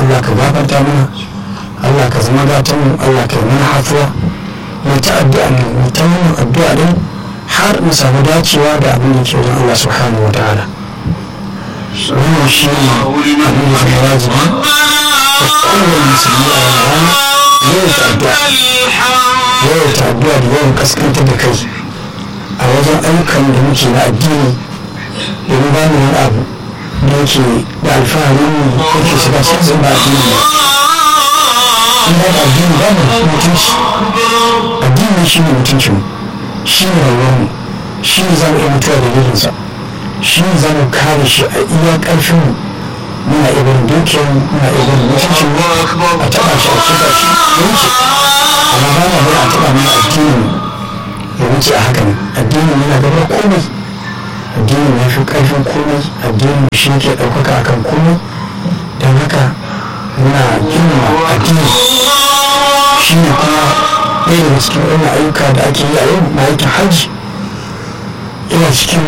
Allah ka gafarta mana Allah ka zama gatan mu Allah ka yi mana hafuwa mu ta addu'a ne mu ta wannan addu'a din har mu samu dacewa da abin da ke wajen Allah subhanahu wa ta'ala wannan shi ne abin da zama wajibi da kowane musulmi a wannan rana yawan ta addu'a yawan ta addu'a da yawan kaskantar da kai a wajen ayyukan da muke na addini domin ba mu wani abu da yake da alfahari mu yake shiga cikin ba addini ba in ba addini ba mu mutunci addini shi ne mutuncin shi ne rayuwarmu shi ne za mu iya mutuwa da dalilinsa shi ne za mu kare shi a iya ƙarfin mu muna iya barin dukiyar mu muna iya barin mutuncin mu a taɓa shi a kiɗa shi ya wuce amma ba na bari a taɓa mana addinin mu ya wuce a hakan addinin yana gaba komai addinin ya fi ƙarfin komai addinin shi ke ɗaukaka akan komai don haka muna girma addini shi ne kuma ɗaya daga cikin wannan ayyuka da ake yi a yau na aikin hajji yana cikin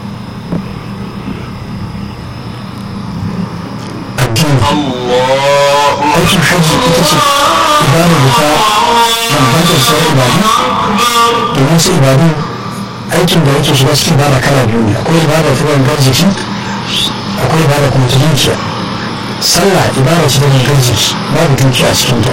addini aikin hajji ita ce ibada da ta bambanta sauran ibadu domin su ibadu aikin da yake shiga cikin ibada kala biyu ne akwai ibada ta gangar jiki akwai ibada kuma ta dukiya sallah ibada ce ta gangar jiki babu dukiya a cikin ta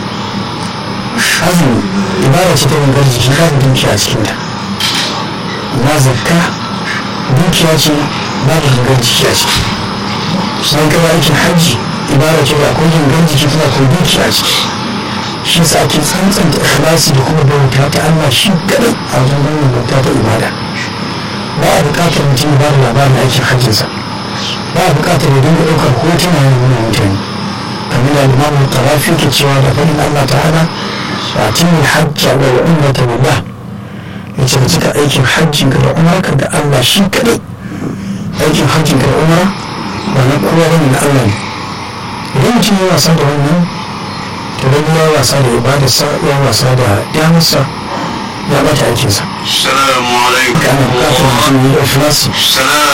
azumi ibada ce ta gangar jiki babu dukiya a cikin ta na zakka dukiya ce babu gangar jiki a ciki sai gaba aikin hajji ibada ce da akwai gangar jiki kuma akwai dukiya a ciki shi sa ake tsantsanta ikhlasi da kuma bauta ta Allah shi kadai a wajen wannan bauta ta ibada ba a buƙatar mutum ba da labarin aikin hajjinsa ba a buƙatar ya dinga ɗaukar hotuna ya nuna mutane kamar da limamin tarafi ke cewa da fadin Allah ta'ala wa timul hajja wa umrata billah yace ka cika aikin hajjin ka da umarka da Allah shi kadai aikin hajjin ka da umara ba na kowa bane na Allah ne idan mutum ya wasa da wannan to dan ya wasa da ibadarsa ya wasa da damarsa ya bata aikinsa السلام عليكم kana bukatar mutum ya yi ikhlasi